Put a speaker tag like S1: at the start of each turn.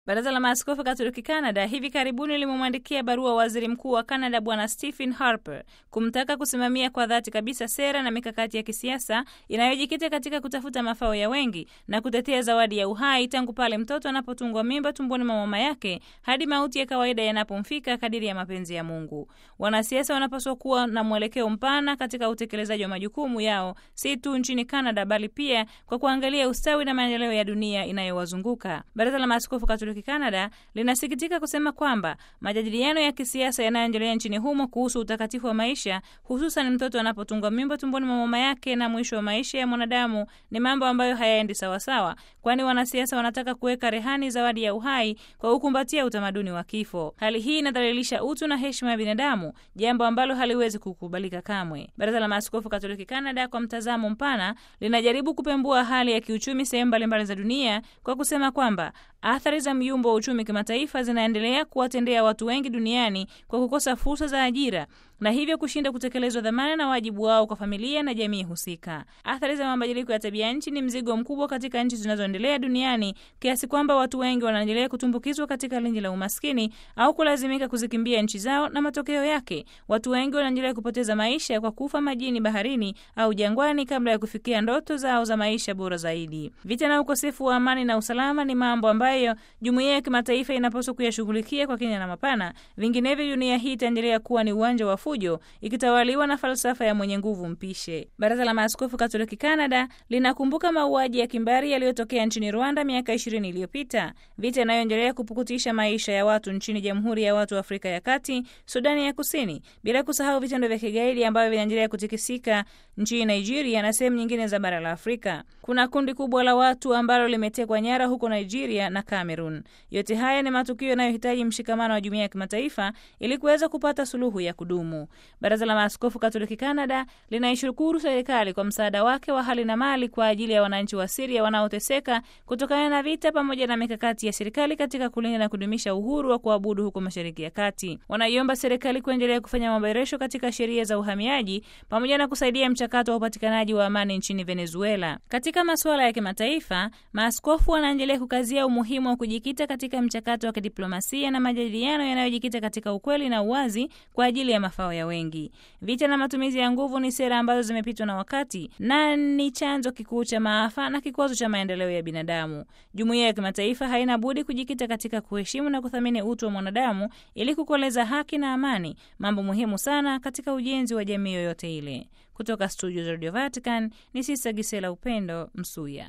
S1: Baraza la Maaskofu Katoliki Canada hivi karibuni limemwandikia barua waziri mkuu wa Canada Bwana Stephen Harper kumtaka kusimamia kwa dhati kabisa sera na mikakati ya kisiasa inayojikita katika kutafuta mafao ya wengi na kutetea zawadi ya uhai tangu pale mtoto anapotungwa mimba tumboni mwa mama yake hadi mauti ya kawaida yanapomfika kadiri ya mapenzi ya Mungu. Wanasiasa wanapaswa kuwa na mwelekeo mpana katika utekelezaji wa majukumu yao, si tu nchini Canada bali pia kwa kuangalia ustawi na maendeleo ya dunia inayowazunguka. Baraza la Maaskofu Katoliki Canada linasikitika kusema kwamba majadiliano ya kisiasa yanayoendelea nchini humo kuhusu utakatifu wa maisha, hususan mtoto anapotungwa mimba tumboni mwa mama yake na mwisho wa maisha ya mwanadamu, ni mambo ambayo hayaendi sawasawa, kwani wanasiasa wanataka kuweka rehani zawadi ya uhai kwa kukumbatia utamaduni wa kifo. Hali hii inadhalilisha utu na heshima ya binadamu, jambo ambalo haliwezi kukubalika kamwe. Baraza la Maaskofu Katoliki Canada, kwa mtazamo mpana, linajaribu kupembua hali ya kiuchumi sehemu mbalimbali za dunia kwa kusema kwamba athari za myumbo wa uchumi kimataifa zinaendelea kuwatendea watu wengi duniani kwa kukosa fursa za ajira na hivyo kushinda kutekelezwa dhamana na wajibu wao kwa familia na jamii husika. Athari za mabadiliko ya tabia nchi ni mzigo mkubwa katika nchi zinazoendelea duniani kiasi kwamba watu wengi wanaendelea kutumbukizwa katika lindi la umaskini au kulazimika kuzikimbia nchi zao, na matokeo yake watu wengi wanaendelea kupoteza maisha kwa kufa majini, baharini au jangwani kabla ya kufikia ndoto zao za maisha bora zaidi. Vita na ukosefu wa amani na usalama ni mambo ambayo jumuiya ya kimataifa inapaswa kuyashughulikia kwa kina na mapana, vinginevyo dunia hii itaendelea kuwa ni uwanja wa fujo ikitawaliwa na falsafa ya mwenye nguvu mpishe. Baraza la Maaskofu Katoliki Canada linakumbuka mauaji ya kimbari yaliyotokea nchini Rwanda miaka ishirini iliyopita, vita inayoendelea kupukutisha maisha ya watu nchini Jamhuri ya Watu wa Afrika ya Kati, Sudani ya Kusini, bila kusahau vitendo vya kigaidi ambavyo vinaendelea kutikisika nchini Nigeria na sehemu nyingine za bara la Afrika. Kuna kundi kubwa la watu ambalo limetekwa nyara huko Nigeria na Cameroon. Yote haya ni matukio yanayohitaji mshikamano wa jumuiya ya kimataifa ili kuweza kupata suluhu ya kudumu. Baraza la Maaskofu Katoliki Canada linaishukuru serikali kwa msaada wake wa hali na mali kwa ajili ya wananchi wa Siria wanaoteseka kutokana na vita, pamoja na mikakati ya serikali katika kulinda na kudumisha uhuru wa kuabudu huko Mashariki ya Kati. Wanaiomba serikali kuendelea kufanya maboresho katika sheria za uhamiaji pamoja na kusaidia mchakato wa upatikanaji wa amani nchini Venezuela. Katika masuala ya kimataifa, maaskofu wanaendelea kukazia umuhimu wa kujikita katika mchakato wa kidiplomasia na majadiliano yanayojikita katika ukweli na uwazi kwa ajili ya mafao ya wengi. Vita na matumizi ya nguvu ni sera ambazo zimepitwa na wakati na ni chanzo kikuu cha maafa na kikwazo cha maendeleo ya binadamu. Jumuiya ya kimataifa haina budi kujikita katika kuheshimu na kuthamini utu wa mwanadamu ili kukoleza haki na amani, mambo muhimu sana katika ujenzi wa jamii yoyote ile. Kutoka studio za Radio Vatican ni Sista Gisela Upendo Msuya.